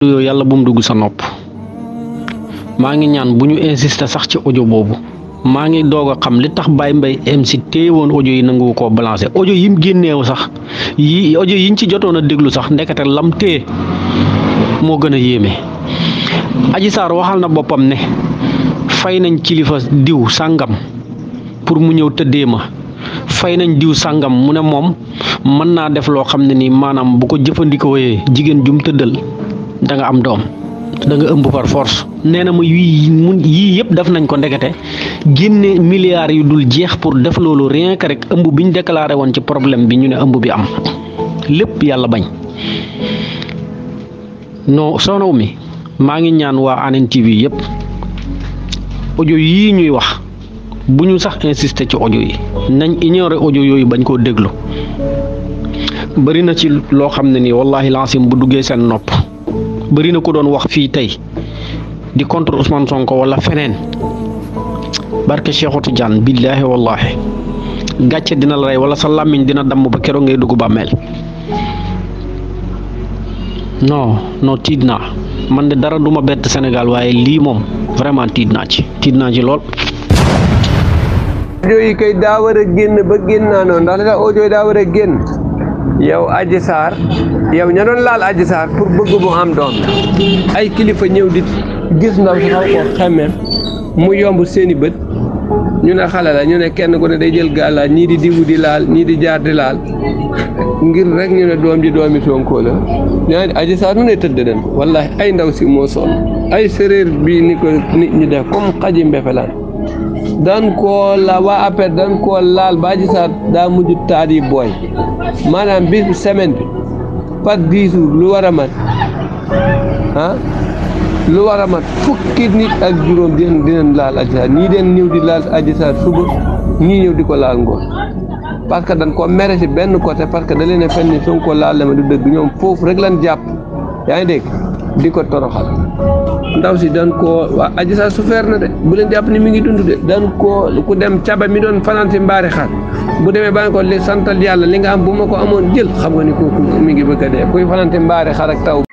yooyu yàlla bu mu dugg sa nopp maa ngi ñaan bu ñu insister sax ci audio boobu maa ngi doog a xam li tax Baye Mbaye MC téye woon audio yi nangu koo balancer audio yi mu génneew sax yi audio yiñ ci jotoon a déglu sax ndekete lam téye moo gën a yéeme Adji Sarr waxal na boppam ne fay nañ kilifa diw sàngam pour mu ñëw tëddee ma fay nañ diw sàngam mu ne moom mën naa def loo xam ne nii maanaam bu ko jëfandikoo jigéen jum tëddal da nga am doom da nga ëmb par force nee na ma yii mun yii yëpp def nañ ko ndekete génne milliards yu dul jeex pour def loolu rien que rek ëmb bi ñu déclaré woon ci problème bi ñu ne ëmb bi am lépp yàlla bañ non sonaw mi maa ngi ñaan waa Hann TV yëpp audio yii ñuy wax bu ñu sax insister ci audio yi nañ ignorer audio yooyu bañ koo déglu bëri na ci loo xam ne nii wallahi lancim bu duggee seen nopp bëri na ko doon wax fii tey di contre Ousmane Sonko wala feneen barke Cheikhou Tidiane billaahi wallahi gàcce dina la rey wala sa làmmiñ dina damm ba keroog ngay dugg bàmmeel non non tiit naa man de dara duma bett Sénégal waaye lii moom vraiment tiit naa ci tiit naa ci lool. audio yi kay daa war a génn ba génn naa noonu ndax li tax audio yi daa war a génn yow Adji Sarr yow ña doon laal Adji Sarr pour bëgg mu am doom la ay kilifa ñëw di gis ndaw si xaw ko xemmeem mu yomb seeni bët ñu ne xale la ñu ne kenn ku ne day jël gàllaaj ñii di diwu di laal ñii di jaar di laal ngir rek ñu ne doom ji doomi Sonko la ñaa Adji Sarr nu ne tëdd den wallahi ay ndaw si moo sonn ay séréer bii ni ko nit ñi def comme xaji mbefelaan daan koo la waa APR daan koo laal ba Adji Sarr daa mujj taat yi booy maanaam bis bu semaine bi par dix jours lu war a mat ah lu war a mat fukki nit ak juróom dinañ dinañ laal Adji Sarr ñii den ñëw di laal Adji Sarr suba ñii ñëw di ko laal ngoon parce que dañ ko mere si benn côté parce que da leen a fen ni Sonko laal la ma du dëgg ñoom foofu rek lan jàpp yaa ngi dégg di ko toroxal ndaw si daan koo waa Adji Sarr souffert na de bu leen jàpp ni mi ngi dund de daan koo ku dem caba mi doon fanaan si mbaari xar bu demee ba ko li santal yàlla li nga am bu ma ko amoon jël xam nga ni kooku mi ngi bëgg a dee kuy fanaan si mbaari xar ak taw